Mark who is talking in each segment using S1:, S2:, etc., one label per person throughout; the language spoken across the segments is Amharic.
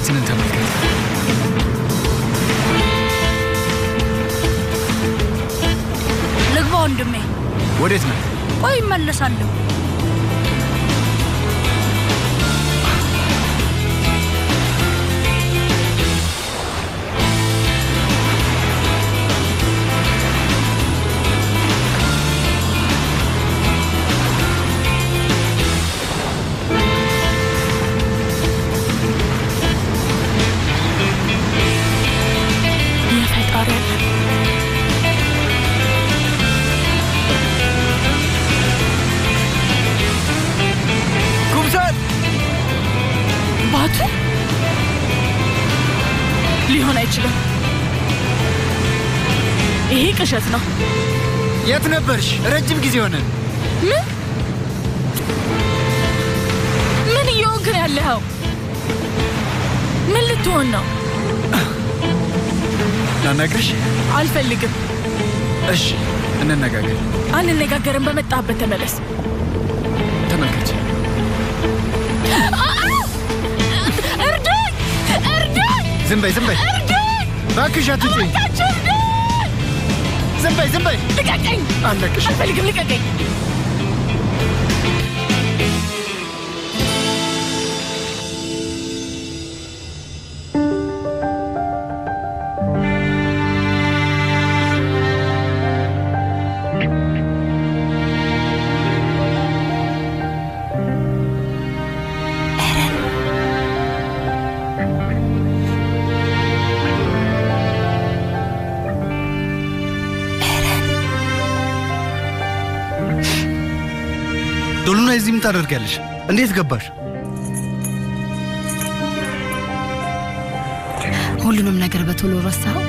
S1: ፊታችንን ተመልከት።
S2: ልግባ ወንድሜ።
S1: ወዴት ነው?
S2: ቆይ እመለሳለሁ።
S3: የፈጣሪ
S1: ኩምሳል
S3: ባቱ ሊሆን አይችልም። ይሄ ቅዠት ነው።
S1: የት ነበርሽ? ረጅም ጊዜ ሆነን።
S3: ምን ምን እየሆንክ ነው ያለኸው? ምን ልትሆን ነው?
S1: ላናግርሽ?
S3: አልፈልግም።
S1: እሺ፣ እንነጋገር።
S3: አንነጋገርም። በመጣህበት ተመለስ።
S1: ተመልከች።
S3: እርዳኝ! እርዳኝ!
S1: ዝም በይ፣ ዝም በይ፣
S3: እርዳኝ!
S1: እባክሽ አትጩኝ።
S3: እባካችሁ እርዳኝ!
S1: ዝም በይ፣ ዝም በይ።
S3: ልቀቀኝ!
S1: አለቅሽ።
S3: አልፈልግም። ልቀቀኝ!
S4: ዶሉና እዚህ ምን ታደርጊያለሽ? እንዴት ገባሽ?
S5: ሁሉንም ነገር በቶሎ ረሳኸው?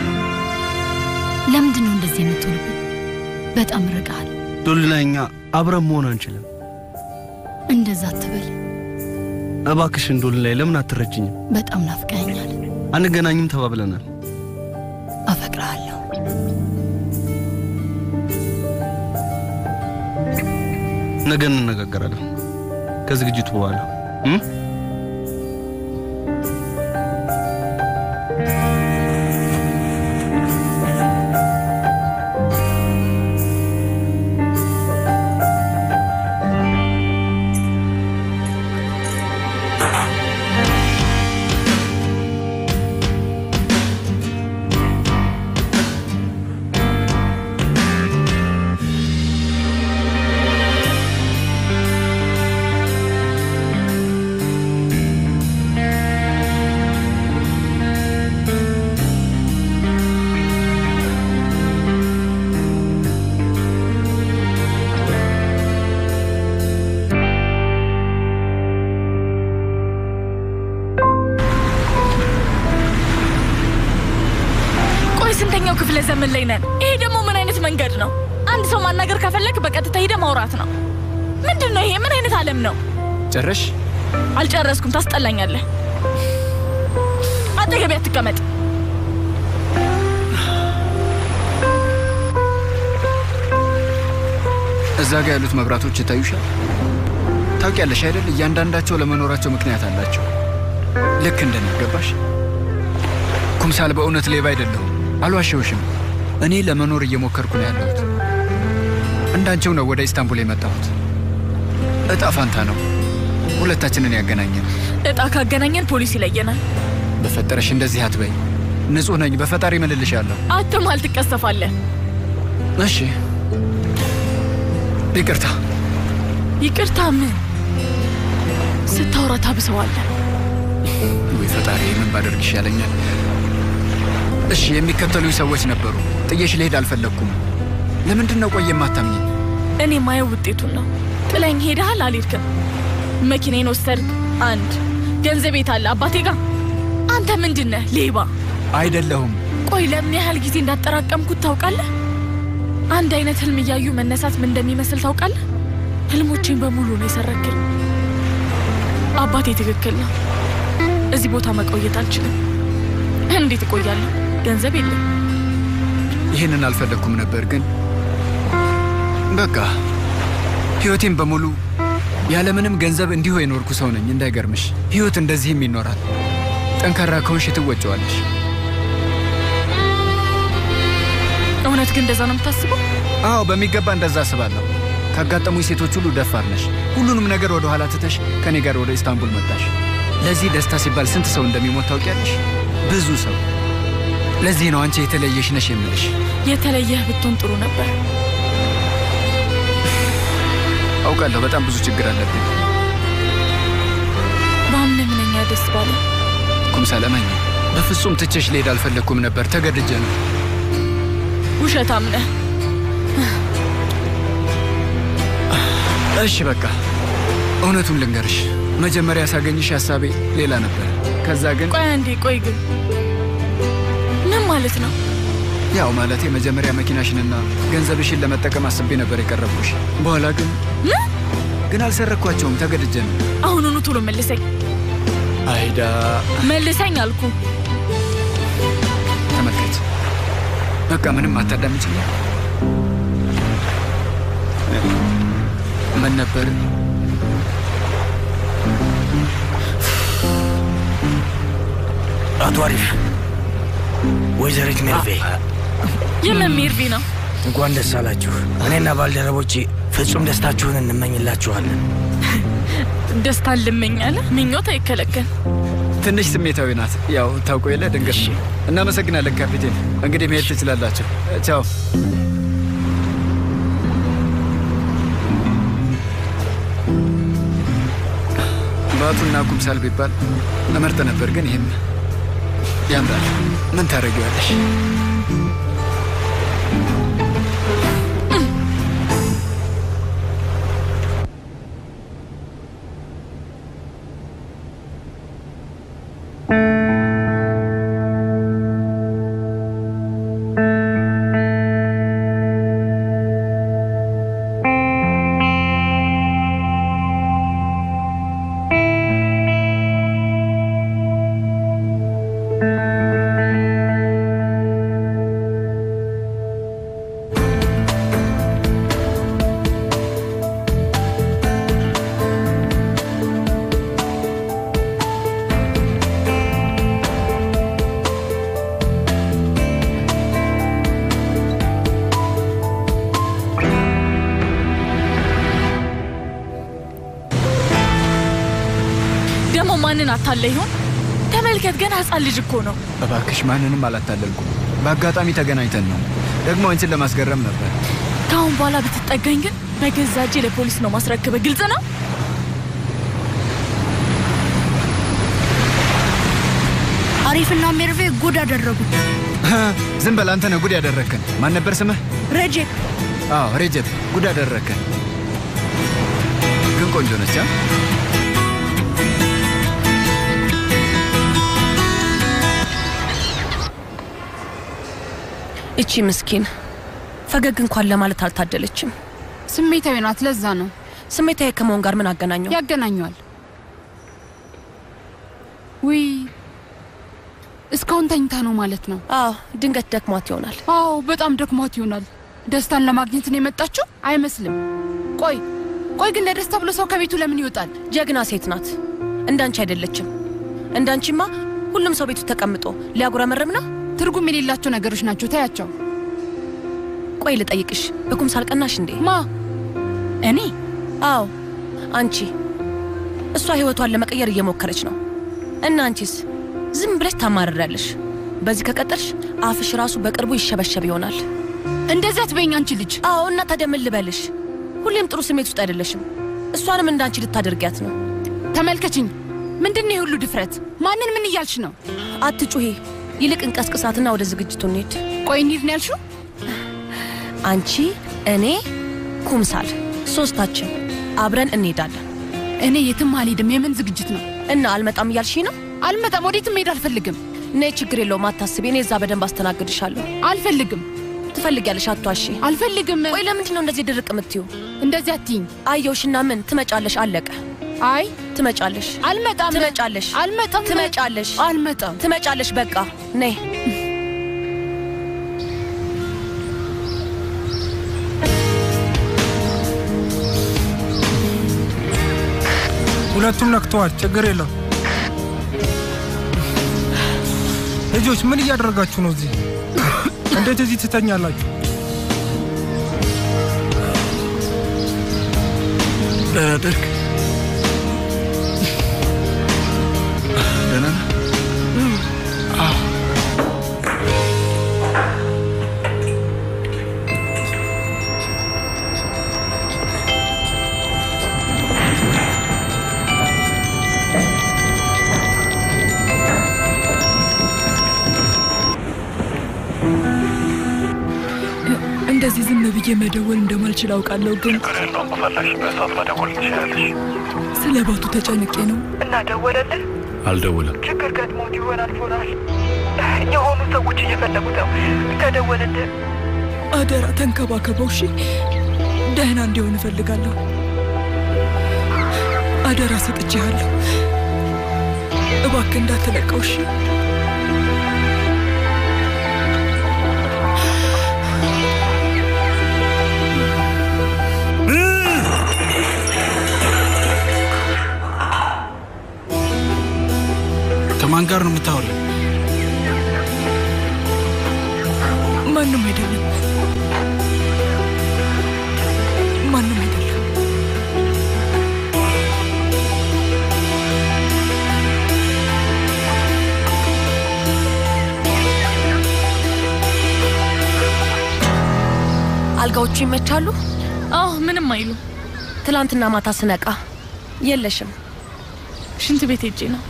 S5: ለምንድን ነው እንደዚህ የምትሆንብኝ? በጣም ርቀሃል።
S4: ዶሉና እኛ አብረን መሆን አንችልም።
S5: እንደዛ አትበል።
S4: እባክሽን ዶሉና ለምን አትረጅኝም?
S5: በጣም ናፍቀኸኛል።
S4: አንገናኝም ተባብለናል።
S5: አፈቅርሃለሁ።
S4: ነገ እንነጋገራለን ከዝግጅቱ በኋላ እም?
S3: ቆይ ስንተኛው ክፍለ ዘመን ላይ ነን? ይሄ ደግሞ ምን አይነት መንገድ ነው? አንድ ሰው ማናገር ከፈለክ በቀጥታ ሄደ ማውራት ነው። ምንድን ነው ይሄ? ምን አይነት ዓለም ነው?
S1: ጨረሽ?
S3: አልጨረስኩም። ታስጠላኛለህ። አጠገቤ አትቀመጥ።
S1: እዛ ጋ ያሉት መብራቶች ይታዩሻል? ታውቂያለሽ አይደል? እያንዳንዳቸው ለመኖራቸው ምክንያት አላቸው። ልክ እንደነገባሽ ኩምሳል፣ በእውነት ሌባ አይደለሁም፣ አልዋሸውሽም። እኔ ለመኖር እየሞከርኩ ነው ያለሁት። እንዳንቸው ነው ወደ ኢስታንቡል የመጣሁት። እጣ ፋንታ ነው ሁለታችንን ያገናኘን።
S3: እጣ ካገናኘን ፖሊስ ይለየናል።
S1: በፈጠረሽ እንደዚህ አትበይ። ንጹሕ ነኝ፣ በፈጣሪ እምልልሻለሁ።
S3: አትማል፣ ትቀሰፋለህ።
S1: እሺ፣ ይቅርታ።
S3: ይቅርታ ምን? ስታወራ ታብሰዋለህ።
S1: ወይ ፈጣሪ፣ ምን ባደርግ ይሻለኛል? እሺ፣ የሚከተሉኝ ሰዎች ነበሩ። ጥዬሽ ልሄድ አልፈለግኩም። ለምንድን ነው ቆየ የማታምኝ?
S3: እኔ ማየው ውጤቱን ነው። ጥለኝ ሄደሃል፣ አልሄድክም። መኪናዬን ወሰድክ፣ አንድ ገንዘብ የት አለ? አባቴ ጋር። አንተ ምንድን ነህ? ሌባ
S1: አይደለሁም።
S3: ቆይ ለምን ያህል ጊዜ እንዳጠራቀምኩት ታውቃለህ? አንድ አይነት ህልም እያዩ መነሳት ምን እንደሚመስል ታውቃለህ? ህልሞቼን በሙሉ ነው የሰረክል። አባቴ ትክክል ነው። እዚህ ቦታ መቆየት አልችልም። እንዴት እቆያለሁ? ገንዘብ የለም።
S1: ይህንን አልፈለግኩም ነበር፣ ግን በቃ ህይወቴን በሙሉ ያለምንም ገንዘብ እንዲሁ የኖርኩ ሰው ነኝ። እንዳይገርምሽ ህይወት እንደዚህም ይኖራል። ጠንካራ ከሆንሽ ትወጪዋለሽ።
S3: እውነት ግን እንደዛ ነው የምታስበው?
S1: አዎ በሚገባ እንደዛ አስባለሁ። ካጋጠሙኝ ሴቶች ሁሉ ደፋር ነሽ። ሁሉንም ነገር ወደ ኋላ ትተሽ ከኔ ጋር ወደ ኢስታንቡል መጣሽ። ለዚህ ደስታ ሲባል ስንት ሰው እንደሚሞት ታውቂያለሽ? ብዙ ሰው። ለዚህ ነው አንቺ የተለየሽ ነሽ የምልሽ።
S3: የተለየህ ብትሆን ጥሩ ነበር።
S1: አውቃለሁ በጣም ብዙ ችግር አለብኝ።
S3: በአምነ ምንኛ ደስ ባለ።
S1: ኩምሳል እመኚ፣ በፍጹም ትቼሽ ልሄድ አልፈለግኩም ነበር። ተገድጄ ነው።
S3: ውሸታም ነህ።
S1: እሺ በቃ እውነቱን ልንገርሽ። መጀመሪያ ሳገኝሽ ሀሳቤ ሌላ ነበር። ከዛ ግን
S3: ቆይ አንዴ፣ ቆይ ግን ምን ማለት ነው?
S1: ያው ማለቴ መጀመሪያ መኪናሽንና ገንዘብሽን ለመጠቀም አስቤ ነበር የቀረብኩሽ። በኋላ ግን
S3: ምን?
S1: ግን አልሰረኳቸውም። ተገድጄ ነው።
S3: አሁኑኑ ቶሎ መልሰኝ፣
S1: አይዳ
S3: መልሰኝ አልኩ።
S1: ተመልከች፣ በቃ ምንም አታዳምጭኝ። ምን ነበር
S6: አቶ አሪፍ ወይዘሪት ሜርቬ
S3: የምን ሚርቪ ነው?
S6: እንኳን ደስ አላችሁ። እኔና ባልደረቦቼ ፍጹም ደስታችሁን እንመኝላችኋለን።
S3: ደስታን ልመኛለ። ምኞት አይከለከል።
S1: ትንሽ ስሜታዊ ናት። ያው ታውቆ የለ ድንገት። እናመሰግናለን ካፒቴን። እንግዲህ መሄድ ትችላላችሁ። ቻው። ባቱና ኩምሳል ቢባል እመርጥ ነበር፣ ግን ይህም ያምራል። ምን ታደርጊዋለሽ?
S3: ደግሞ ማንን አታለ ይሆን? ተመልከት፣ ገና ህፃን ልጅ እኮ ነው።
S1: እባክሽ ማንንም አላታለልኩም። በአጋጣሚ ተገናኝተን ነው። ደግሞ አንቺን ለማስገረም ነበር።
S3: ከአሁን በኋላ ብትጠጋኝ ግን በገዛ እጄ ለፖሊስ ነው ማስረክበ። ግልጽ ነው።
S2: አሪፍና ሜርቬ ጉድ አደረጉት።
S1: ዝም በል አንተ ነህ ጉድ ያደረግከን። ማን ነበር ስምህ?
S2: ረጄፕ
S1: አዎ ሬጀፕ፣ ጉድ አደረግከን። ግን ቆንጆ ነች። አ?
S7: እቺ ምስኪን ፈገግ እንኳን ለማለት አልታደለችም።
S8: ስሜታዊ ናት። ለዛ ነው
S7: ስሜታዊ ከመሆን ጋር ምን አገናኘው?
S8: ያገናኘዋል። ውይ እስካሁን ተኝታ ነው ማለት ነው።
S7: አዎ ድንገት ደክሟት ይሆናል።
S8: አዎ በጣም ደክሟት ይሆናል። ደስታን ለማግኘት ነው የመጣችው አይመስልም። ቆይ ቆይ ግን ለደስታ ብሎ ሰው ከቤቱ ለምን ይወጣል?
S7: ጀግና ሴት ናት። እንዳንቺ አይደለችም። እንዳንቺማ ሁሉም ሰው ቤቱ ተቀምጦ ሊያጉረመርም ነው።
S8: ትርጉም የሌላቸው ነገሮች ናቸው። ታያቸው።
S7: ቆይ ልጠይቅሽ፣ በኩምሳል ቀናሽ እንዴ?
S8: ማ እኔ?
S7: አዎ አንቺ። እሷ ህይወቷን ለመቀየር እየሞከረች ነው እና አንቺስ ዝም ብለሽ ታማርሪያለሽ። በዚህ ከቀጠልሽ አፍሽ ራሱ በቅርቡ ይሸበሸብ ይሆናል።
S8: እንደዚህ አትበይኝ አንቺ ልጅ።
S7: አዎ እና ታዲያ ምን ልበልሽ? ሁሌም ጥሩ ስሜት ውስጥ አይደለሽም። እሷንም እንዳንቺ ልታደርጊያት ነው።
S8: ተመልከችኝ። ምንድን ነው የሁሉ ድፍረት? ማንን ምን እያልሽ ነው?
S7: አትጩሂ። ይልቅ እንቀስቅሳትና ወደ ዝግጅቱ እንሂድ።
S8: ቆይ እንሂድ ነው ያልሽው?
S7: አንቺ፣ እኔ፣ ኩምሳል ሶስታችን አብረን እንሄዳለን።
S8: እኔ የትም አልሄድም። የምን ዝግጅት ነው?
S7: እና አልመጣም እያልሽ ነው?
S8: አልመጣም። ወዴትም መሄድ አልፈልግም።
S7: ነይ፣ ችግር የለውም አታስቢ። እኔ እዛ በደንብ አስተናግድሻለሁ።
S8: አልፈልግም።
S7: ትፈልጊያለሽ? አቷሺ።
S8: አልፈልግም።
S7: ቆይ ለምንድን ነው እንደዚህ ድርቅ የምትዩ?
S8: እንደዚህ አትይኝ።
S7: አየውሽና ምን ትመጫለሽ? አለቀ።
S8: አይ
S7: ትመጫለሽ።
S8: አልመጣም።
S7: ትመጫለሽ።
S8: አልመጣም።
S7: ትመጫለሽ።
S8: አልመጣም።
S7: ትመጫለሽ። በቃ ነይ።
S9: ሁለቱም ነክተዋል። ችግር የለው። ልጆች ምን እያደረጋችሁ ነው እዚህ? እንዴት እዚህ ትተኛላችሁ?
S1: ደህና ደርግ ደህና ነህ? አዎ።
S10: እንደዚህ ዝም ብዬ መደወል እንደማልችል አውቃለሁ፣ ግን
S11: በፈለግሽበት ሰዓት መደወል ትችላለሽ።
S10: ስለ ባቱ ተጨንቄ ነው።
S12: እና ደወለልህ?
S11: አልደውልም።
S12: ችግር ገጥሞት ይሆናል ፎናል። የሆኑ ሰዎች እየፈለጉት ነው። ከደወለልህ
S10: አደራ ተንከባከበው፣ እሺ? ደህና እንዲሆን እፈልጋለሁ። አደራ ሰጥቼሃለሁ። እባክህ እንዳትለቀው፣ እሺ?
S13: ከማን ጋር ነው የምታወራው?
S10: ማንም አይደለም፣ ማንም አይደለም።
S7: አልጋዎቹ ይመቻሉ?
S3: አዎ፣ ምንም አይሉ።
S7: ትላንትና ማታ ስነቃ የለሽም።
S3: ሽንት ቤት ሄጄ ነው።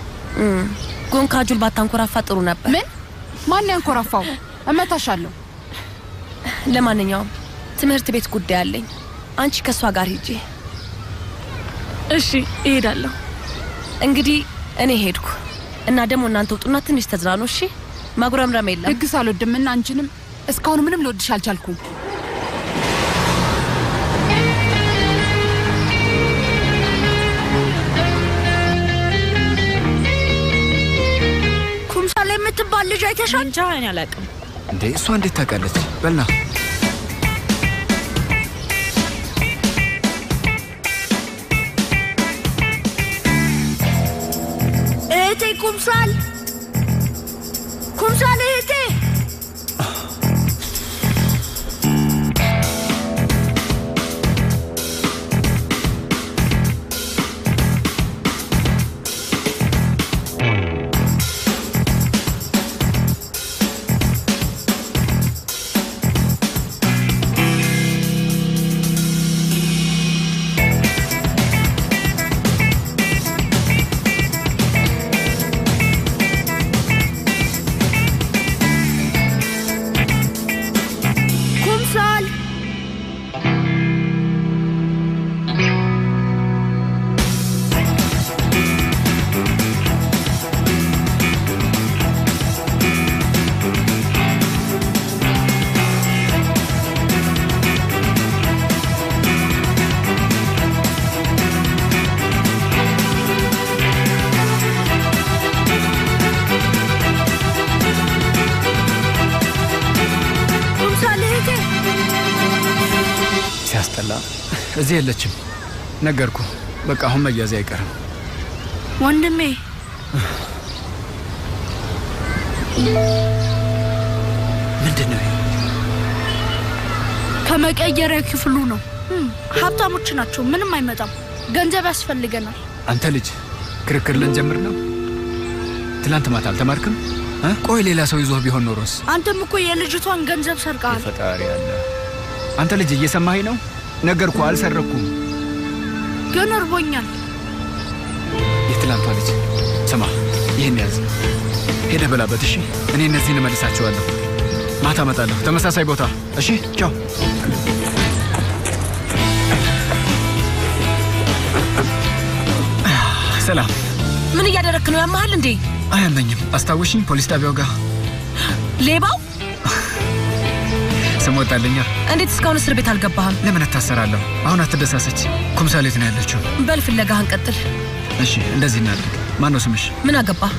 S7: ጎንካጁል ባታንኮራፋ ጥሩ ነበር።
S8: ምን? ማን ያንኮራፋው? እመታሻለሁ።
S7: ለማንኛውም ትምህርት ቤት ጉዳይ አለኝ። አንቺ ከእሷ ጋር ሂጂ።
S3: እሺ፣ እሄዳለሁ።
S7: እንግዲህ እኔ ሄድኩ እና ደግሞ እናንተ ውጡና ትንሽ ተዝናኑ። እሺ፣ ማጉረምረም የለም።
S8: ድግስ አልወድም እና አንቺንም እስካሁን ምንም ልወድሽ አልቻልኩም።
S2: ኩምሳሌ የምትባል ልጅ አይተሻል?
S14: እንጃ እኔ አላውቅም።
S1: እንዴ እሷ እንዴት ታውቃለች? በልና
S2: እህቴ ኩምሳል፣ ኩምሳል እህቴ ኩምሳል ኩምሳል እህቴ
S1: ሲያስጠላ። እዚህ የለችም። ነገርኩ። በቃ አሁን መያዜ አይቀርም።
S2: ወንድሜ
S1: ምንድን ነው?
S2: ከመቀየሪያ ክፍሉ ነው። እም፣ ሀብታሞች ናቸው። ምንም አይመጣም። ገንዘብ ያስፈልገናል።
S1: አንተ ልጅ ክርክር ልንጀምር ነው? ትላንት ማታ አልተማርክም? እ? ቆይ ሌላ ሰው ይዞህ ቢሆን ኖሮስ?
S2: አንተም እኮ የልጅቷን ገንዘብ ሰርቀሃል።
S1: ፈጣሪ አለ። አንተ ልጅ እየሰማኸኝ ነው? ነገርኩ፣ አልሰረኩም።
S2: ግን እርቦኛል።
S1: የትላንቷ ልጅ ስማ፣ ይህን ያዝ፣ ሄደህ በላበት። እሺ፣ እኔ እነዚህን እመልሳቸዋለሁ። ማታ እመጣለሁ፣ ተመሳሳይ ቦታ። እሺ፣ ቻው። ሰላም።
S7: ምን እያደረክ ነው? ያመሃል እንዴ?
S1: አያመኝም። አስታውሽኝ፣ ፖሊስ ጣቢያው ጋር
S7: ሌባው
S1: ስም ወጣልኛ።
S7: እንዴት እስካሁን እስር ቤት አልገባህም?
S1: ለምን እታሰራለሁ? አሁን አትደሳሰች። ኩምሳሌት ነው ያለችው።
S7: በል ፍለጋህን ቀጥል።
S1: እሺ፣ እንደዚህ እናድርግ። ማን ነው ስምሽ?
S7: ምን አገባህ?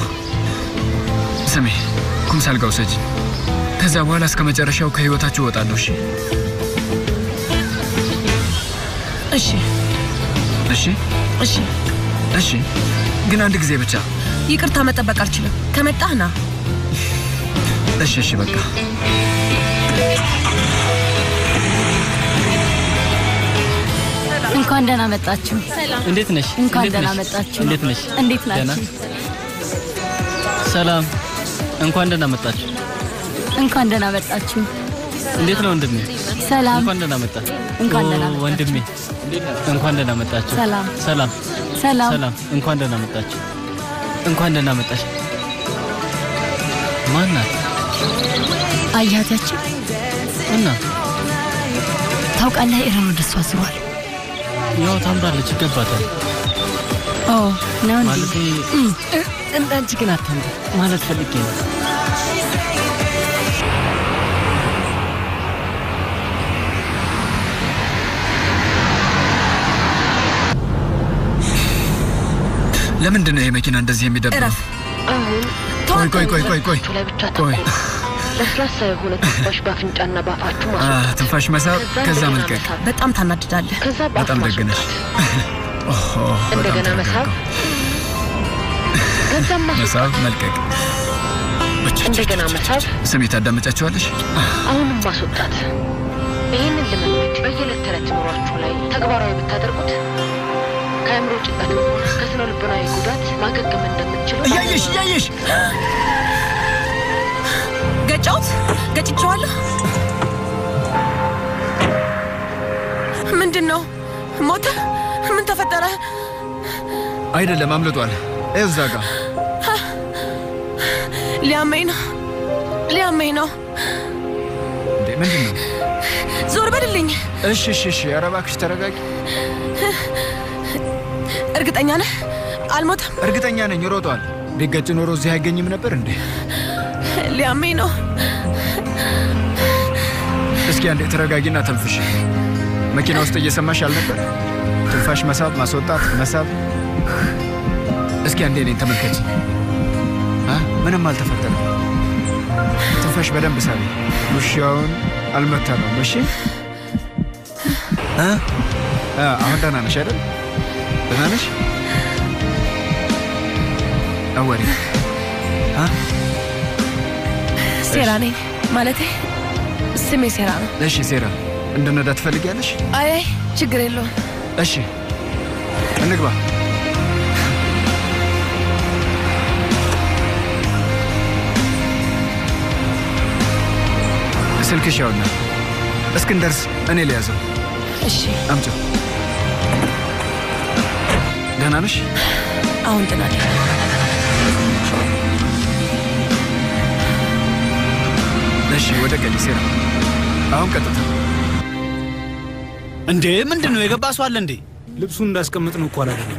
S1: ስሜ ኩምሳል ጋር ውሰጂኝ። ከዚያ በኋላ እስከ መጨረሻው ከህይወታችሁ እወጣለሁ። እሺ
S7: እሺ
S1: እሺ
S7: እሺ።
S1: እሺ፣ ግን አንድ ጊዜ ብቻ።
S7: ይቅርታ መጠበቅ አልችልም። ከመጣህ ና።
S1: እሺ እሺ በቃ
S5: እንኳን ደህና መጣችሁ።
S13: እንዴት ነሽ?
S5: እንኳን
S13: እንዴት
S5: ደህና
S13: ነሽ?
S5: መጣችሁ።
S13: እንዴት ነሽ?
S5: እንዴት
S13: ደህና?
S5: ናችሁ?
S13: ሰላም። እንኳን ደህና መጣችሁ።
S5: እንኳን ደህና መጣችሁ።
S13: እንዴት ነው ወንድሜ?
S5: ሰላም።
S13: እንኳን ደህና መጣ።
S5: እንኳን ደህና
S13: ኦ፣
S5: መጣችሁ።
S13: ወንድሜ እንኳን ደህና መጣችሁ።
S5: ሰላም።
S13: ሰላም
S5: ሰላም።
S13: ሰላም። እንኳን ደህና መጣችሁ። እንኳን ደህና መጣሽ። ማን ናት?
S5: አያታችን
S13: እና
S5: ታውቃለህ፣ ኢራን ወደ እሷ ዙሯል።
S13: ያው ታምራለች፣ ይገባታል።
S5: ኦ ነው እንዴ?
S13: ማለቴ እንዳንቺ ግን አታምር ማለት ፈልጌ ነው።
S1: ለምንድን ነው ይሄ መኪና እንደዚህ የሚደብረው?
S7: እረፍ።
S1: ቆይ ቆይ ቆይ ቆይ ቆይ
S14: ላይ ብቻ
S1: ቆይ
S14: ለስላሳ የሆነ ትንፋሽ በአፍንጫና በአፋችሁ
S1: አ፣
S14: ማስወጣት።
S1: ትንፋሽ መሳብ ከዛ
S14: እንደገና
S1: መልቀቅ።
S14: መሳብ።
S7: በጣም ታናድዳለህ።
S14: ከዛ በአፍ
S1: በጣም ደግ ነሽ። ኦሆ፣ በጣም
S14: እንደገና መሳብ፣
S1: ተረጋጋሁ።
S14: ከዛም ማስወጣት።
S1: መሳብ መልቀቅ።
S14: እንደገና መሳብ፣
S1: ስሜ ታዳመጫቸዋለሽ?
S14: አሁንም ማስወጣት። ይህንን ልምምድ በየዕለት ተዕለት ኑሯችሁ ላይ ተግባራዊ ብታደርጉት ከአእምሮ ጭንቀትም ሆነ ከስነ ልቦናዊ ጉዳት ማገገም እንደምትችሉ
S1: እያየሽ እያየሽ
S7: ገጫውት ገጭቼዋለሁ። ምንድን ነው ሞተ? ምን ተፈጠረ?
S1: አይደለም፣ አምልጧል። ይኸው እዛ ጋ
S7: ሊያመኝ ነው፣ ሊያመኝ ነው።
S1: እንዴ! ምንድን ነው?
S7: ዞር በልልኝ።
S1: እሺ እሺ እሺ፣ ኧረ እባክሽ ተረጋጊ።
S7: እርግጠኛ ነህ አልሞተም?
S1: እርግጠኛ ነኝ ሮጧል። ቢገጭ ኖሮ እዚህ አይገኝም ነበር እንዴ?
S7: ሊያመኝ ነው።
S1: እስኪ አንዴ ተረጋጊና ተንፍሽ። መኪና ውስጥ እየሰማሽ አልነበር? ትንፋሽ መሳብ፣ ማስወጣት፣ መሳብ። እስኪ አንዴ እኔን ተመልከች። አ? ምንም አልተፈጠረም። ትንፋሽ በደንብ ሳቢ። ውሻውን አልመታ ነው። እሺ እ? አ፣ አሁን ደህና ነሽ አይደል? ደህና ነሽ? አወሪ አ?
S7: ሴራ ነኝ ማለቴ ስሜ ሴራ ነው።
S1: እሺ ሴራ፣ እንድነዳ ትፈልጊያለሽ?
S7: አይ አይ ችግር የለውም።
S1: እሺ እንግባ። ስልክሽ ያውና እስክንደርስ እኔ ሊያዘው።
S7: እሺ
S1: አምጪው። ደህና ነሽ?
S7: አሁን ደህና ነኝ።
S1: እሺ ወደ ቀኝ ሴራ። አሁን ቀጥታ
S15: እንዴ ምንድን ነው የገባ ሰው አለ እንዴ?
S9: ልብሱን እንዳስቀምጥ ነው እኮ አላደለም።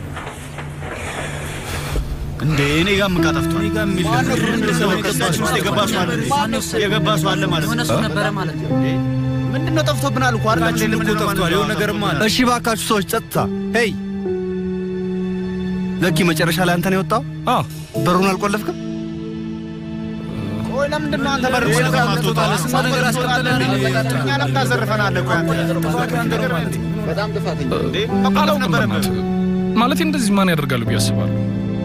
S15: እንዴ እኔ ጋር ምን ካጠፍቷል? እኔ ጋር የሚል የገባ ሰው አለ የገባ ሰው አለ ማለት ነው።
S13: የሆነ ነበረ ማለት ነው።
S15: ምንድን ነው ጠፍቶብናል እኮ አይደል?
S9: እኮ ጠፍቷል። የሆነ ነገርማ አለ።
S4: እሺ ባካችሁ ሰዎች ጸጥታ። ሄይ ለኪ መጨረሻ ላይ አንተ ነው የወጣው?
S9: አዎ።
S4: በሩን አልቆለፍክም?
S15: ቆይ ለምንድን ነው አንተ በር ቆልፈህ የማትወጣው? ስንት ነገር አስቀምጠን እኛ ለምን ታዘርፈናለህ? ቆይ አንተ
S11: በጣም ጥፋተኛ
S15: እንዴ መባለው ነበረብህ።
S9: ማለት እንደዚህ ማን ያደርጋሉ ብዬ አስባለሁ።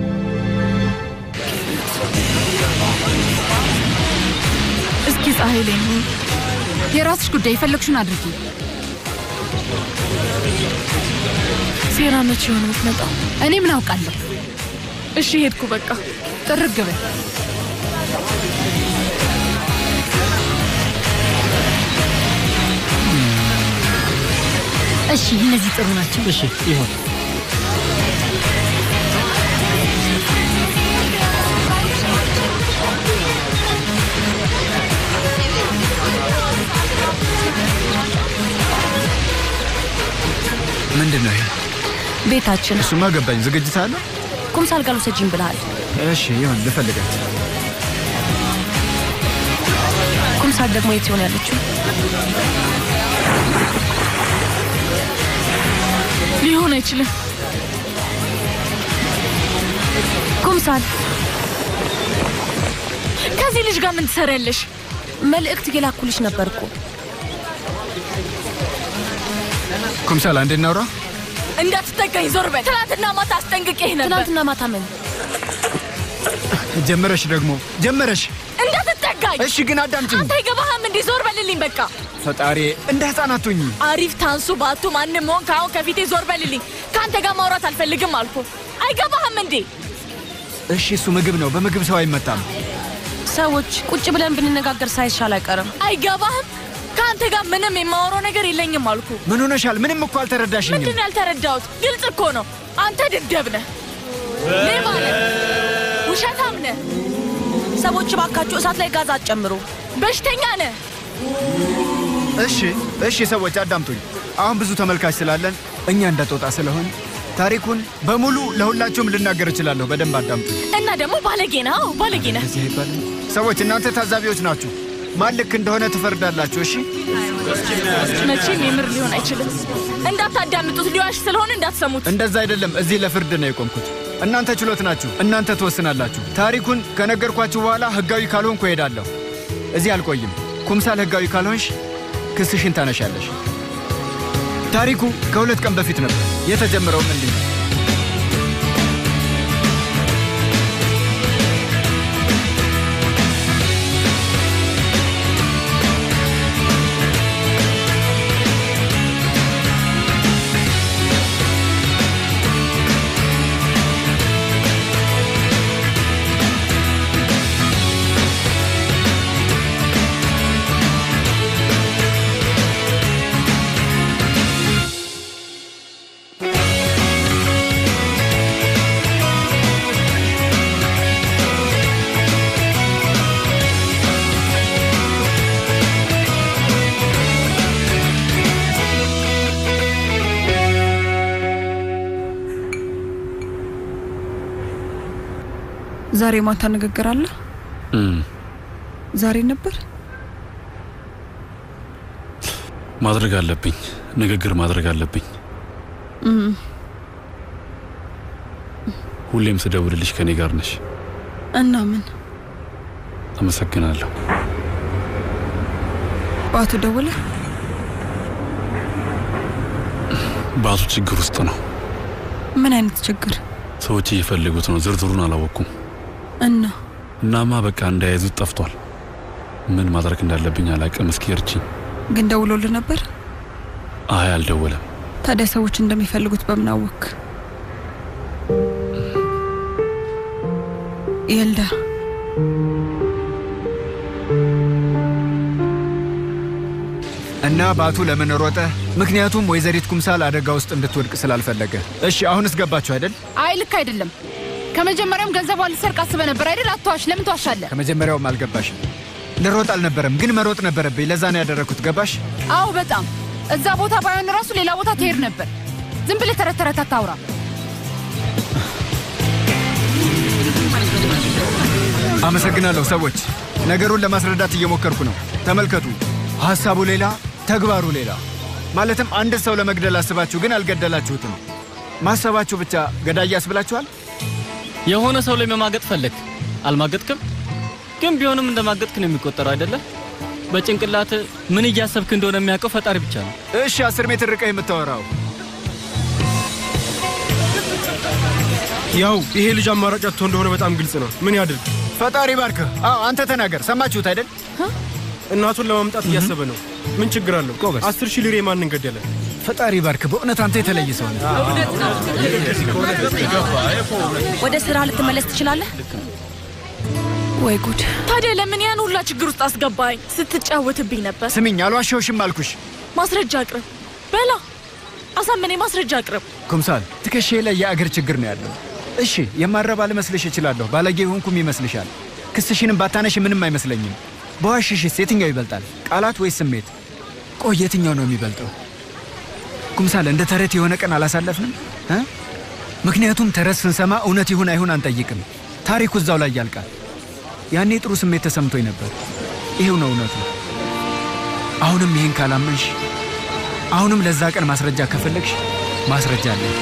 S8: እስኪ ፀሐይ ላይ ነው። የራስሽ ጉዳይ፣ የፈለግሽውን አድርጊ።
S3: ሴራ መቼ የሆነ የምትመጣው?
S8: እኔ ምን አውቃለሁ?
S3: እሺ ሄድኩ በቃ።
S8: ጥርግ በል።
S5: እሺ፣ እነዚህ ጥሩ ናቸው።
S13: እሺ ይሁን።
S1: ምንድን ነው ይሄ?
S7: ቤታችን
S1: እሱማ ገባኝ። ዝግጅት አለ?
S7: ኩምሳል ጋር ውሰጂኝ ብለሃል።
S1: እሺ ይሁን፣ ልፈልጋት።
S7: ኩምሳል ደግሞ የት ይሆን ያለችው?
S3: ሊሆን አይችልም።
S7: ኩምሳል
S3: ከዚህ ልጅ ጋር ምን ትሰሪያለሽ?
S7: መልእክት እየላኩልሽ ነበር እኮ።
S1: ኩምሳል አንዴ እናውራ።
S3: እንዳትጠጋኝ ዞር በል። ትናንትና ማታ አስጠንቅቄህ ነበር።
S7: ትናንትና ማታ ምን
S1: ጀመረሽ ደግሞ ጀመረሽ።
S3: እንዳትጠጋኝ ይታይ።
S1: እሺ ግን አዳምጪኝ።
S3: አንተ አይገባህም እንዴ? ዞር በልልኝ በቃ።
S1: ፈጣሪ እንደ ህፃን አትሁኝ።
S3: አሪፍ ታንሱ ባቱ ማንም ሆን ከአሁን ከፊቴ ዞር በልልኝ። ከአንተ ጋር ማውራት አልፈልግም አልኩ። አይገባህም እንዴ?
S1: እሺ እሱ ምግብ ነው፣ በምግብ ሰው አይመታም።
S7: ሰዎች ቁጭ ብለን ብንነጋገር ሳይሻል አይቀርም።
S3: አይገባህም? ከአንተ ጋር ምንም የማወራው ነገር የለኝም አልኩ።
S1: ምን ሆነሻል? ምንም እኮ አልተረዳሽኝም።
S3: ምንድን ነው ያልተረዳሁት? ግልጽ እኮ ነው። አንተ ድደብ ነህ፣ ሌባ ነህ፣ ውሸታም ነህ፣
S7: ሰዎች እባካችሁ እሳት ላይ ጋዝ አትጨምሩ።
S3: በሽተኛ ነህ።
S1: እሺ እሺ፣ ሰዎች አዳምጡኝ። አሁን ብዙ ተመልካች ስላለን እኛ እንደ ጦጣ ስለሆን ታሪኩን በሙሉ ለሁላችሁም ልናገር እችላለሁ። በደንብ አዳምጡኝ።
S3: እና ደግሞ ባለጌ ነህ። አዎ ባለጌ ነህ።
S1: እዚህ አይባልም። ሰዎች እናንተ ታዛቢዎች ናችሁ። ማን ልክ እንደሆነ ትፈርዳላችሁ። እሺ
S3: መቼም የምር ሊሆን አይችልም። እንዳታዳምጡት፣ ሊዋሽ ስለሆነ እንዳትሰሙት።
S1: እንደዛ አይደለም። እዚህ ለፍርድ ነው የቆምኩት። እናንተ ችሎት ናችሁ። እናንተ ትወስናላችሁ። ታሪኩን ከነገርኳችሁ በኋላ ህጋዊ ካልሆንኩ እሄዳለሁ። እዚህ አልቆይም። ኩምሳል ህጋዊ ካልሆንሽ ክስሽን ታነሻለሽ። ታሪኩ ከሁለት ቀን በፊት ነበር የተጀመረውም እንዲህ ነው።
S10: ዛሬ ማታ ንግግር አለ። ዛሬ ነበር
S11: ማድረግ አለብኝ። ንግግር ማድረግ አለብኝ።
S10: እም፣
S11: ሁሌም ስደውልልሽ ከኔ ጋር ነሽ።
S10: እና ምን
S11: አመሰግናለሁ።
S10: ባቱ ደወለ?
S11: ባቱ ችግር ውስጥ ነው።
S10: ምን አይነት ችግር?
S11: ሰዎች እየፈለጉት ነው። ዝርዝሩን አላወቅኩም።
S10: እና
S11: እናማ በቃ እንዳያዙት ጠፍቷል። ምን ማድረግ እንዳለብኝ አላቅም። እስኪ እርቺኝ።
S10: ግን ደውሎልህ ነበር?
S11: አይ አልደወለም።
S10: ታዲያ ሰዎች እንደሚፈልጉት በምን አወክ? የልዳ
S1: እና ባቱ ለምን ሮጠ? ምክንያቱም ወይዘሪት ኩምሳል አደጋ ውስጥ እንድትወድቅ ስላልፈለገ። እሺ አሁንስ ገባችሁ አይደል?
S8: አይ ልክ አይደለም። ከመጀመሪያውም ገንዘቧ ልሰርቅ አስበህ ነበር አይደል? አትዋሽ። ለምን ትዋሻለህ?
S1: ከመጀመሪያውም አልገባሽም። ልሮጥ አልነበረም፣ ግን መሮጥ ነበረብኝ። ለዛ ነው ያደረግኩት። ገባሽ?
S8: አዎ በጣም እዛ ቦታ ባይሆን ራሱ ሌላ ቦታ ትሄድ ነበር። ዝም ብለህ ተረት ተረት አታውራ።
S1: አመሰግናለሁ ሰዎች። ነገሩን ለማስረዳት እየሞከርኩ ነው። ተመልከቱ፣ ሐሳቡ ሌላ፣ ተግባሩ ሌላ። ማለትም አንድ ሰው ለመግደል አስባችሁ ግን አልገደላችሁትም። ማሰባችሁ ብቻ ገዳይ ያስብላችኋል።
S16: የሆነ ሰው ላይ መማገጥ ፈለግ፣ አልማገጥክም። ግን ቢሆንም እንደማገጥክ ነው የሚቆጠረው አይደለ? በጭንቅላት ምን እያሰብክ እንደሆነ የሚያውቀው ፈጣሪ ብቻ ነው።
S1: እሺ፣ አስር ሜትር ርቀህ የምታወራው
S9: ያው ይሄ ልጅ አማራጭ አጥቶ እንደሆነ በጣም ግልጽ ነው። ምን ያድርግ?
S1: ፈጣሪ ባርክህ። አዎ አንተ ተናገር። ሰማችሁት አይደል?
S9: እናቱን ለማምጣት እያሰበ ነው። ምን ችግር አለው? አስር ሺህ ሊሬ ማንን ገደለ?
S1: ፈጣሪ ባርክ። በእውነት አንተ የተለየ ሰው ነህ።
S7: ወደ ስራ ልትመለስ ትችላለህ።
S3: ወይ ጉድ! ታዲያ ለምን ያን ሁላ ችግር ውስጥ አስገባኝ? ስትጫወትብኝ ነበር።
S1: ስሚኝ፣ አልዋሸሁሽም አልኩሽ።
S3: ማስረጃ አቅርብ። በላ አሳመኔ፣ ማስረጃ አቅርብ።
S1: ኩምሳል፣ ትከሻዬ ላይ የአገር ችግር ነው ያለው። እሺ፣ የማረባ ልመስልሽ እችላለሁ። ባለጌ ሆንኩም ይመስልሻል። ክስሽንም ባታነሽ ምንም አይመስለኝም። በዋሽሽስ የትኛው ይበልጣል? ቃላት ወይስ ስሜት? ቆይ የትኛው ነው የሚበልጠው? ኩምሳል፣ እንደ ተረት የሆነ ቀን አላሳለፍንም እ ምክንያቱም ተረት ስንሰማ እውነት ይሁን አይሁን አንጠይቅም። ታሪኩ እዛው ላይ ያልቃል። ያኔ ጥሩ ስሜት ተሰምቶኝ ነበር። ይሄው ነው እውነቱ። አሁንም ይህን ካላመንሽ፣ አሁንም ለዛ ቀን ማስረጃ ከፈለግሽ ማስረጃ አለኝ።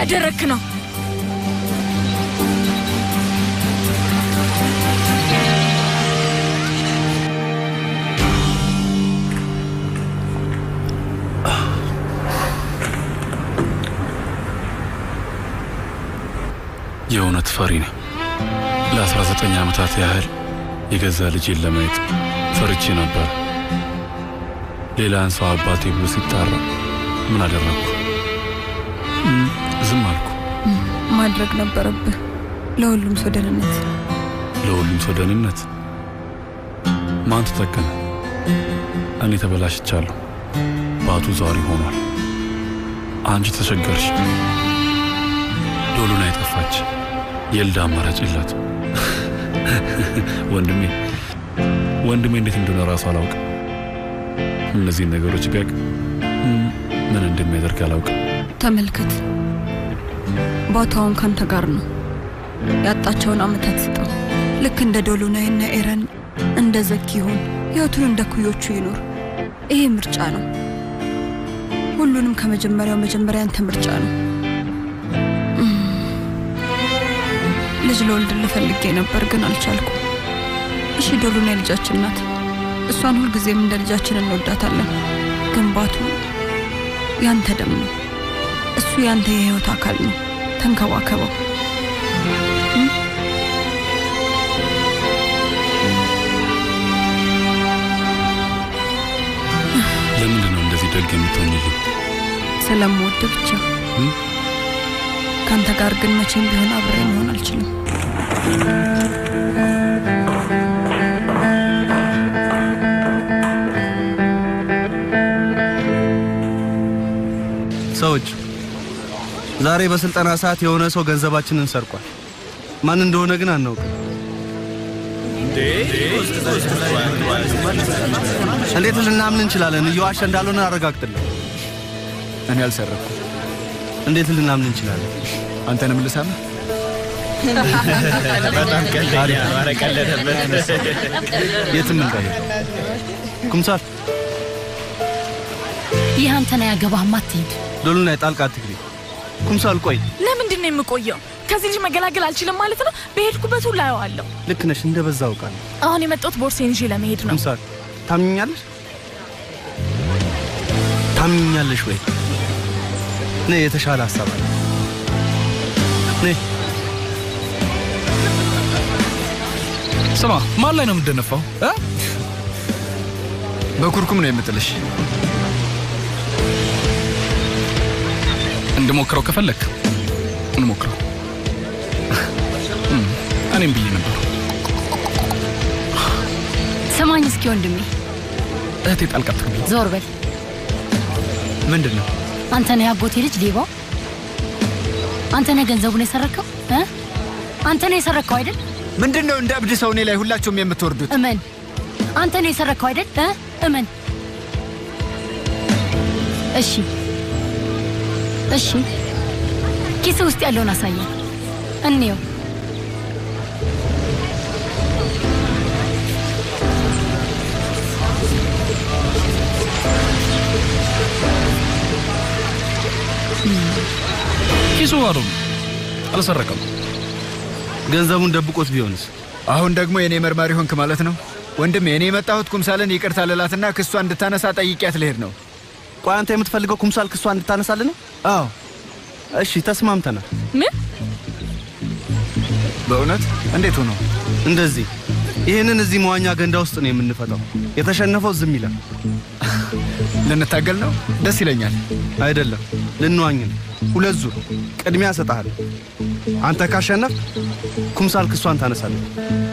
S3: እያደረግክ ነው?
S11: የእውነት ፈሪ ነኝ። ለ19 ዓመታት ያህል የገዛ ልጄን ለማየት ፈርቼ ነበር። ሌላን ሰው አባቴ ብሎ ሲጣራ ምን አደረግኩ? እም፣ ዝም አልኩ።
S10: ማድረግ ነበረብህ ለሁሉም ሰው ደህንነት።
S11: ለሁሉም ሰው ደህንነት ማን ተጠቀመ? እኔ ተበላሽቻለሁ። ባቱ ዛሪ ሆኗል። አንቺ ተቸገርሽ። ዶሉን አይጠፋች የልዳ አማራጭ የላት። ወንድሜ ወንድሜ እንዴት እንደሆነ ራሱ አላውቅም። እነዚህን ነገሮች ቢያውቅ እም፣ ምን እንደሚያደርግ አላውቅም።
S10: ተመልከት፣ ቦታውን ካንተ ጋር ነው። ያጣቸውን አመታት ስጠው። ልክ እንደ ዶሎናይና ኤረን እንደ ዘኪ ይሁን። ህይወቱን እንደ ኩዮቹ ይኖር። ይሄ ምርጫ ነው። ሁሉንም ከመጀመሪያው መጀመሪያ ያንተ ምርጫ ነው። እም፣ ልጅ ለወልድልህ ፈልጌ ነበር ግን አልቻልኩም። እሺ ዶሎናይ ልጃችን ናት። እሷን ሁልጊዜም እንደ ልጃችን እንወዳታለን። ግን ባቱ ያንተ ደም ነው። እሱ ያንተ የህይወት አካል ነው። ተንከባከበው።
S11: ለምንድን ነው እንደዚህ ደግ የምትሆኝልኝ?
S10: ስለምወድ ብቻ።
S11: እም?
S10: ከአንተ ጋር ግን መቼም ቢሆን አብሬ መሆን አልችልም።
S4: ሰዎች ዛሬ በስልጠና ሰዓት የሆነ ሰው ገንዘባችንን ሰርቋል። ማን እንደሆነ ግን አናውቅም። እንዴት ልናምን እንችላለን? እየዋሸ እንዳልሆነ አረጋግጥልን።
S1: እኔ አልሰረኩም።
S4: እንዴት ልናምን እንችላለን?
S1: አንተንም ልሳምህ?
S15: በጣም ቀልደኛ ነው። ኧረ ቀለደበት።
S4: የትም እንዳይሄድ ኩምሳር
S5: ይህ አንተን አያገባህም፣ አትሂድ።
S4: ዶሉና ጣልቃ አትግቢ። ኩምሳል ቆይ፣
S3: ለምንድን ነው የምቆየው? ከዚህ ልጅ መገላገል አልችልም ማለት ነው? በሄድኩበት ሁሉ አየዋለሁ።
S4: ልክ ነሽ፣ እንደ በዛ አውቃለሁ።
S3: አሁን የመጣሁት ቦርሴን ይዤ ለመሄድ ነው።
S4: ኩምሳል ታምኛለሽ? ታምኛለሽ ወይ? ነይ፣ የተሻለ ሀሳብ አለ። ነይ
S17: ስማ፣ ማን ላይ ነው የምትደነፋው? እ?
S1: በኩርኩም ነው የምጥልሽ።
S17: እንድሞክረው ከፈለክ እንሞክረው። እም፣ እኔም ብዬ ነበር።
S5: ስማኝ እስኪ ወንድሜ፣
S17: እህቴ ጣልቃ ትግቢ።
S5: ዞር በል።
S1: ምንድን ነው?
S5: አንተ ነህ ያጎቴ ልጅ ሌባው? አንተ ነህ ገንዘቡን የሰረከው? እ? አንተ ነህ የሰረከው አይደል?
S1: ምንድን ነው እንደ እብድ ሰው እኔ ላይ ሁላችሁም የምትወርዱት?
S5: እመን፣ አንተ ነህ የሰረከው አይደል? እ? እመን። እሺ፣ እሺ፣ ኪስ ውስጥ ያለውን አሳየን፣ እንየው።
S17: ኪሱ ባዶ ነው፣ አልሰረቀም።
S4: ገንዘቡን ደብቆት ቢሆንስ?
S1: አሁን ደግሞ የእኔ መርማሪ ሆንክ ማለት ነው? ወንድሜ እኔ የመጣሁት ኩምሳልን ይቅርታ ልላትና ክሷ እንድታነሳ ጠይቂያት ልሄድ ነው።
S4: ቆይ አንተ የምትፈልገው ኩምሳል ክሷ እንድታነሳልን ነው?
S1: አዎ።
S4: እሺ ተስማምተናል።
S3: ምን?
S1: በእውነት እንዴት ሆኖ?
S4: እንደዚህ ይህንን እዚህ መዋኛ ገንዳ ውስጥ ነው የምንፈታው። የተሸነፈው ዝም ይላል።
S1: ልንታገል ነው? ደስ ይለኛል።
S4: አይደለም፣ ልንዋኝ ነው። ሁለት ዙር ቅድሚያ እሰጥሃለሁ። አንተ ካሸነፍ ኩምሳል ክሷን ታነሳለህ።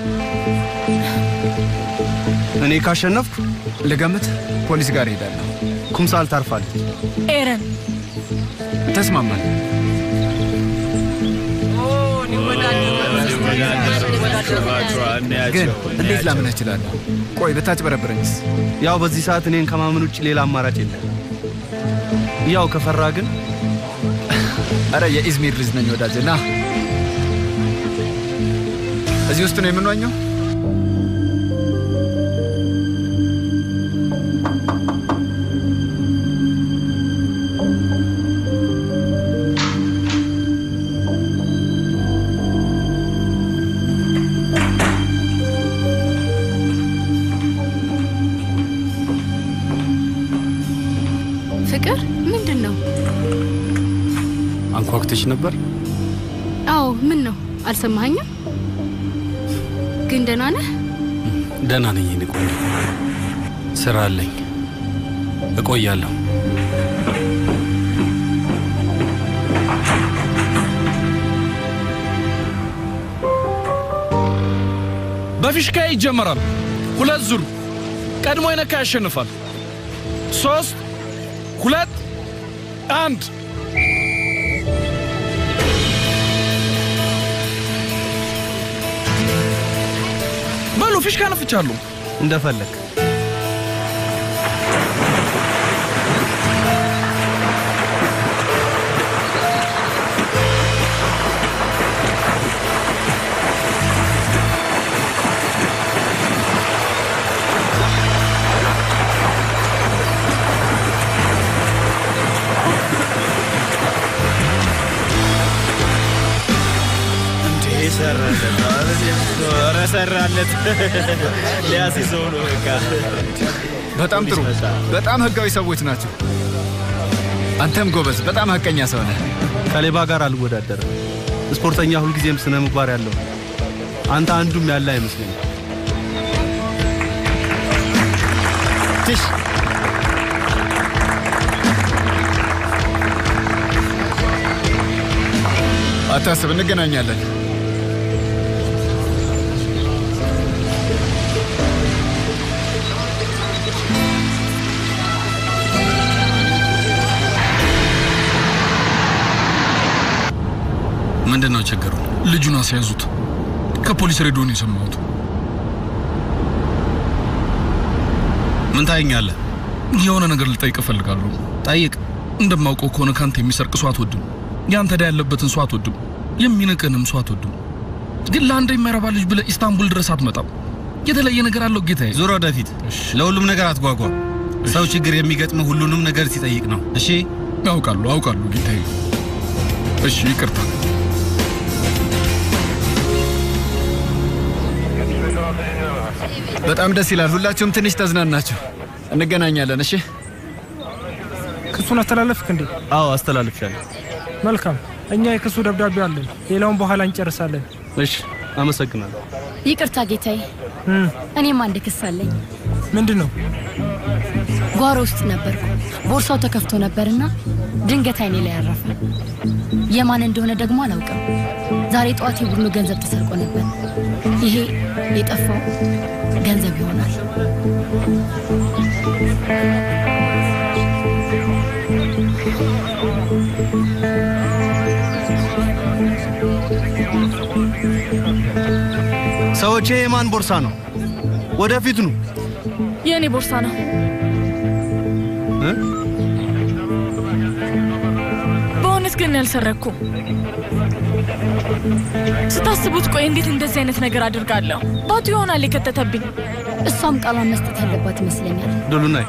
S4: እኔ ካሸነፍኩ
S1: ልገምት፣ ፖሊስ ጋር እሄዳለሁ።
S4: ኩምሳል ታርፋለች።
S3: ኤረን
S1: ተስማማል። ግን እንዴት ላምንህ እችላለሁ? ቆይ ብታጭበረብረኝስ?
S4: ያው በዚህ ሰዓት እኔን ከማመን ውጭ ሌላ አማራጭ የለም። ያው ከፈራ ግን
S1: አረ የኢዝሚር ልጅ ነኝ ወዳጄ፣ ና እዚህ ውስጥ ነው የምንዋኘው።
S2: ፍቅር ምንድን ነው?
S11: አንኳኩተሽ ነበር?
S2: አዎ ምን ነው አልሰማኸኝም? ግን ደህና ነህ?
S11: ደህና ነኝ የኔ ቆንጆ። ስራ አለኝ፣ እቆያለሁ።
S17: በፊሽካ ይጀመራል። ሁለት ዙር ቀድሞ የነካ ያሸንፋል። ሶስት ሁለት አንድ በሉ ፊሽካ ነፍቻለሁ።
S4: እንደፈለግ
S15: ሰራለት ሊያስይዘው ነው በቃ።
S1: በጣም ጥሩ። በጣም ህጋዊ ሰዎች ናቸው። አንተም ጎበዝ፣ በጣም ሀቀኛ ሰው ነህ።
S4: ከሌባ ጋር አልወዳደርም። ስፖርተኛ ሁልጊዜም ስነ ምግባር ያለው ነው። አንተ አንዱም ያለ አይመስለኝም።
S1: ትሽ አታስብ፣ እንገናኛለን።
S11: ምንድን ነው ችግሩ?
S17: ልጁን አስያዙት። ከፖሊስ ሬዲዮ ነው የሰማሁት።
S11: ምን ታየኛለህ?
S17: የሆነ ነገር ልጠይቅ እፈልጋለሁ።
S11: ጠይቅ።
S17: እንደማውቀው ከሆነ ካንተ የሚሰርቅ ሰው አትወድም። ያንተ ዕዳ ያለበትን ሰው አትወድም። የሚንቅንም ሰው አትወድም። ግን ለአንድ የማይረባ ልጅ ብለህ ኢስታንቡል ድረስ አትመጣም። የተለየ ነገር አለው ጌታዬ።
S11: ዙር ወደፊት። ለሁሉም ነገር አትጓጓ። ሰው ችግር የሚገጥመው ሁሉንም ነገር ሲጠይቅ ነው። እሺ?
S17: አውቃለሁ፣ አውቃለሁ ጌታዬ። እሺ፣ ይቅርታ።
S1: በጣም ደስ ይላል። ሁላችሁም ትንሽ ተዝናናችሁ። እንገናኛለን። እሺ።
S9: ክሱን አስተላለፍክ እንዴ?
S4: አዎ አስተላልፌያለሁ።
S9: መልካም። እኛ የክሱ ደብዳቤ አለን። ሌላውን በኋላ እንጨርሳለን።
S4: እሺ፣ አመሰግናለሁ።
S5: ይቅርታ ጌታዬ፣ እኔም አንድ ክስ አለኝ።
S9: ምንድን ነው?
S5: ጓሮ ውስጥ ነበርኩ። ቦርሳው ተከፍቶ ነበርና ድንገት አይኔ ላይ ያረፈ። የማን እንደሆነ ደግሞ አላውቅም። ዛሬ ጠዋት የቡድኑ ገንዘብ ተሰርቆ ነበር። ይሄ የጠፋው ገንዘብ ይሆናል።
S4: ሰዎች ይሄ የማን ቦርሳ ነው? ወደፊት ኑ።
S3: የእኔ ቦርሳ ነው።
S4: እ?
S3: በእውነት ግን ያልሰረኩም። ስታስቡት ቆይ እንዴት እንደዚህ አይነት ነገር አድርጋለሁ? ባቱ ይሆናል የከተተብኝ።
S5: እሷም ቃሏን መስጠት ያለባት ይመስለኛል።
S4: ዶሉናይ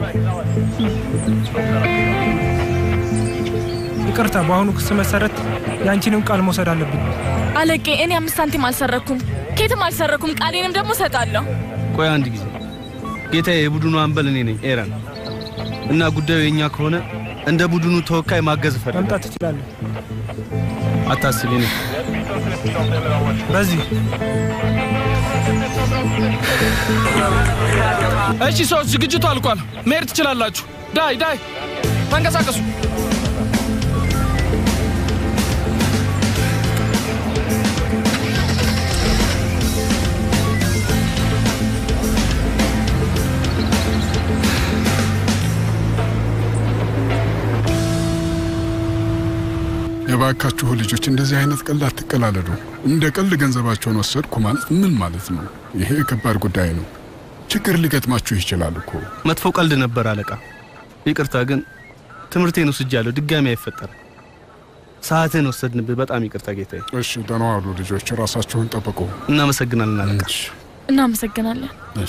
S9: ይቅርታ፣ በአሁኑ ክስ መሰረት የአንቺንም ቃል መውሰድ አለብኝ።
S3: አለቄ፣ እኔ አምስት ሳንቲም አልሰረኩም፣ ኬትም አልሰረኩም። ቃሌንም ደግሞ እሰጣለሁ።
S4: ቆይ አንድ ጊዜ ጌታዬ፣ የቡድኑ አምበል እኔ ነኝ ኤረን እና ጉዳዩ የኛ ከሆነ እንደ ቡድኑ ተወካይ ማገዝ እፈልጋለሁ።
S9: መምጣት ትችላለህ።
S4: አታስቢ ነው
S9: በዚህ
S17: እሺ ሰዎች፣ ዝግጅቱ አልቋል። መሄድ ትችላላችሁ። ዳይ ዳይ፣ ተንቀሳቀሱ።
S18: የባካችሁ ልጆች እንደዚህ አይነት ቀልድ አትቀላለዱ። እንደ ቀልድ ገንዘባቸውን ወሰድኩ ማለት ምን ማለት ነው? ይሄ ከባድ ጉዳይ ነው። ችግር ሊገጥማችሁ ይችላል እኮ።
S4: መጥፎ ቀልድ ነበር አለቃ። ይቅርታ ግን ትምህርቴን ወስጃለሁ። ድጋሚ አይፈጠርም። ሰዓትን ወሰድንብህ። በጣም ይቅርታ ጌታዬ።
S18: እሺ፣ ደህና ዋሉ ልጆች። ራሳችሁን ጠብቁ።
S4: እናመሰግናለን አለቃ።
S3: እናመሰግናለን።
S18: እሺ።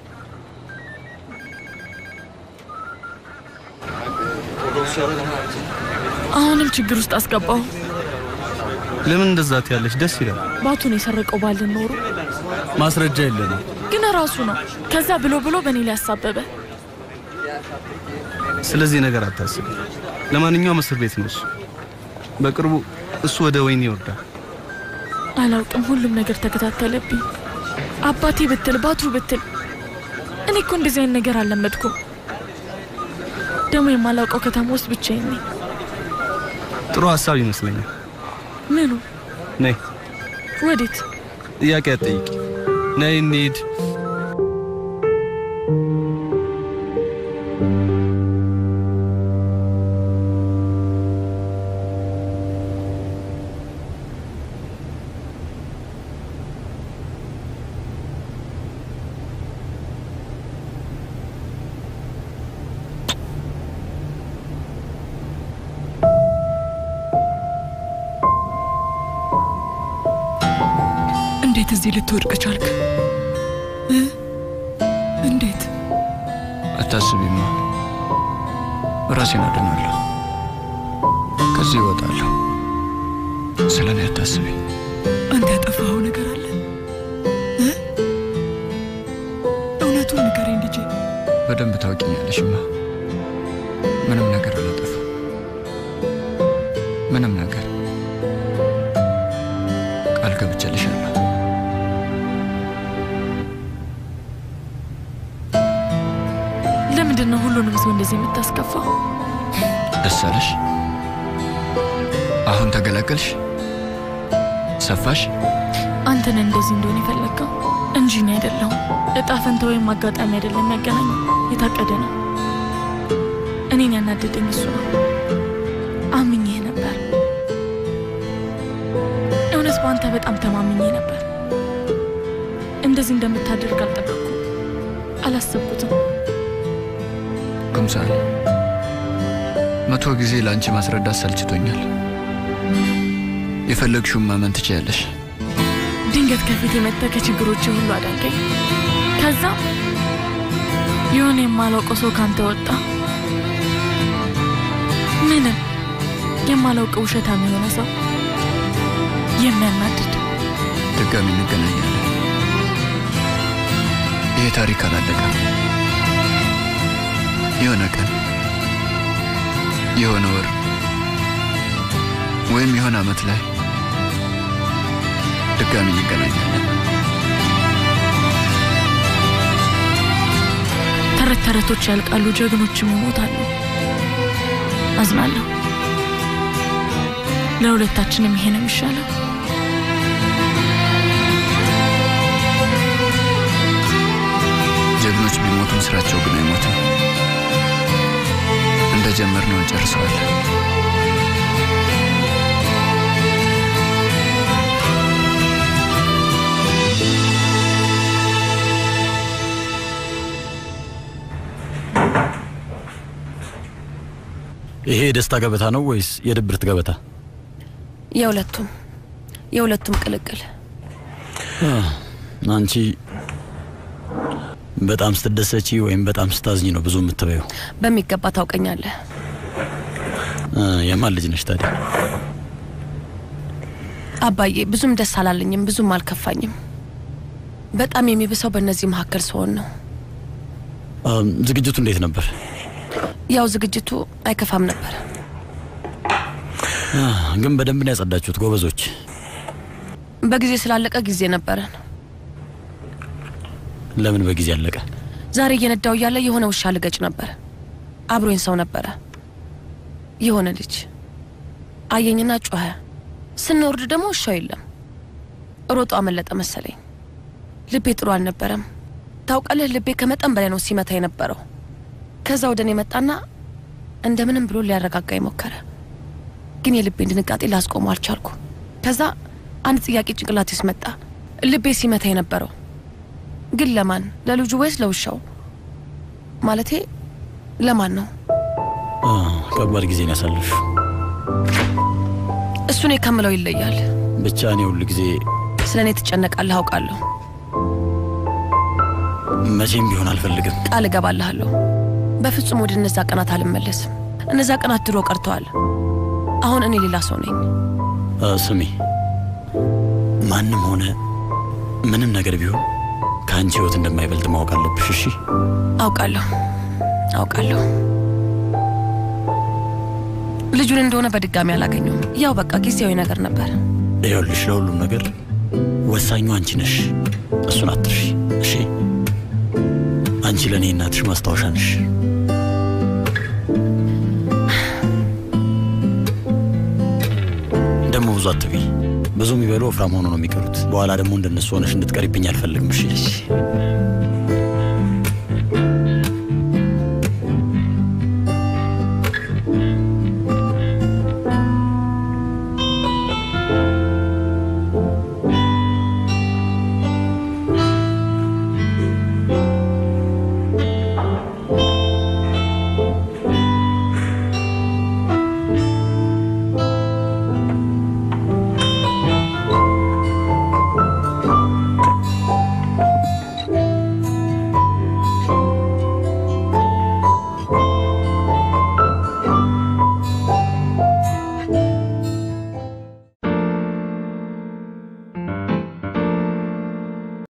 S3: አሁንም ችግር ውስጥ አስገባው።
S4: ለምን እንደዛ ትያለሽ? ደስ ይላል።
S3: ባቱን የሰረቀው ባልን ኖሮ
S4: ማስረጃ የለንም።
S3: ግን ራሱ ነው። ከዛ ብሎ ብሎ በእኔ ላይ ያሳበበ።
S4: ስለዚህ ነገር አታስብ። ለማንኛውም እስር ቤት ነው እሱ። በቅርቡ እሱ ወደ ወህኒ ይወርዳል።
S3: አላውቅም። ሁሉም ነገር ተከታተለብኝ። አባቴ ብትል ባቱ ብትል እኔ እኮ እንደዚህ አይነት ነገር አልለመድኩም። ደግሞ የማላውቀው ከተማ ውስጥ ብቻዬን ነኝ።
S4: ጥሩ ሀሳብ ይመስለኛል።
S3: ምኑ?
S4: ነይ፣
S3: ወዴት?
S4: ጥያቄ አትጠይቂ። ነይ እንሂድ።
S10: እንዴት እዚህ ልትወድቅ ቻልክ? እ? እንዴት?
S1: አታስቢማ፣ ራሴን አድናለሁ። ከዚህ እወጣለሁ። ስለ እኔ አታስቢ።
S10: አንተ ያጠፋኸው ነገር አለ? እ? እውነቱን ንገረኝ ልጄ።
S1: በደንብ ታውቂኛለሽማ። ምንም ነገር አላጠፋም። ምንም ነገር ቃል ገብቼልሻለሁ።
S3: ለምንድን ነው ሁሉንም ሰው እንደዚህ የምታስከፋው?
S1: ደስ አለሽ? አሁን ተገላገልሽ? ሰፋሽ?
S3: አንተን እንደዚህ እንደሆነ የፈለግከው እንጂ እኔ አይደለሁም። እጣ ፈንታ ወይም አጋጣሚ አይደለም ያገናኘው፣ የታቀደ ነው። እኔን ያናደደኝ እሱ ነው። አምኜህ ነበር። እውነት በአንተ በጣም ተማምኜ ነበር። እንደዚህ እንደምታደርግ አልጠበቅኩም፣ አላሰብኩትም።
S1: ኩምሳል፣ መቶ ጊዜ ለአንቺ ማስረዳት ሰልችቶኛል። የፈለግሽውን ማመን ትችያለሽ።
S3: ድንገት ከፊት የመጣ ከችግሮች ሁሉ አዳንከኝ። ከዛ የሆነ የማላውቀው ሰው ካንተ ወጣ። ምንም የማላውቀው ውሸታም የሆነ ሰው የሚያናድድ
S1: ድጋሚ እንገናኛለን። ይህ ታሪክ አላለቀም። የሆነ ቀን፣ የሆነ ወር ወይም የሆነ ዓመት ላይ ድጋሚ እንገናኛለን።
S3: ተረት ተረቶች ያልቃሉ፣ ጀግኖችም ይሞታሉ። አዝናለሁ። ለሁለታችንም ይሄ ነው የሚሻለው።
S1: ጀግኖች ቢሞቱም ስራቸው ግን አይሞትም። እንደጀመርነው እንጨርሰዋለን።
S19: ይሄ የደስታ ገበታ ነው ወይስ የድብርት ገበታ?
S7: የሁለቱም የሁለቱም ቅልቅል።
S19: አህ፣ አንቺ በጣም ስትደሰቺ ወይም በጣም ስታዝኝ ነው ብዙ የምትበየው።
S7: በሚገባ ታውቀኛለህ።
S19: አ፣ የማን ልጅ ነሽ ታዲያ?
S7: አባዬ ብዙም ደስ አላለኝም፣ ብዙም አልከፋኝም። በጣም የሚብሰው በእነዚህ መካከል ስሆን ነው።
S19: አም፣ ዝግጅቱ እንዴት ነበር?
S7: ያው ዝግጅቱ አይከፋም ነበር።
S19: አህ፣ ግን በደንብ ነው ያጸዳችሁት ጎበዞች።
S7: በጊዜ ስላለቀ ጊዜ ነበረን።
S19: ለምን በጊዜ አለቀ?
S7: ዛሬ እየነዳው እያለ የሆነ ውሻ ልገጭ ነበር። አብሮኝ ሰው ነበረ። የሆነ ልጅ አየኝና ጮኸ። ስንወርድ ደግሞ ውሻው የለም። ሮጦ አመለጠ መሰለኝ። ልቤ ጥሩ አልነበረም። ታውቃለህ፣ ልቤ ከመጠን በላይ ነው ሲመታ የነበረው። ከዛ ወደ እኔ መጣና እንደምንም ብሎ ሊያረጋጋኝ ሞከረ። ግን የልቤን ድንጋጤ ላስቆመው አልቻልኩ። ከዛ አንድ ጥያቄ ጭንቅላቴ ውስጥ መጣ። ልቤ ሲመታ የነበረው ግን ለማን? ለልጁ ወይስ ለውሻው? ማለቴ ለማን ነው?
S19: አህ፣ ከባድ ጊዜ ነው ያሳለፍሽው።
S7: እሱ እኔ ከምለው ይለያል።
S19: ብቻ እኔ ሁሉ ጊዜ
S7: ስለ እኔ ትጨነቃለህ አውቃለሁ።
S19: መቼም ቢሆን አልፈልግም።
S7: ቃል እገባልሃለሁ። በፍጹም ወደ እነዛ ቀናት አልመለስም። እነዛ ቀናት ድሮ ቀርተዋል። አሁን እኔ ሌላ ሰው ነኝ።
S19: አ፣ ስሚ፣ ማንም ሆነ ምንም ነገር ቢሆን ከአንቺ ህይወት እንደማይበልጥ ማወቅ አለብሽ። እሺ?
S7: አውቃለሁ። አውቃለሁ። ልጁን እንደሆነ በድጋሚ አላገኘውም። ያው በቃ ጊዜያዊ ነገር ነበር።
S19: ይኸውልሽ ለሁሉም ነገር ወሳኙ አንቺ ነሽ። እሱን አትርሺ እሺ። አንቺ ለእኔ እናትሽ ማስታወሻ ነሽ። ደግሞ ብዙ አትብይ። ብዙ የሚበሉ ወፍራም ሆኖ ነው የሚቀሩት። በኋላ ደግሞ እንደነሱ ሆነሽ እንድትቀሪብኝ አልፈልግም። እሺ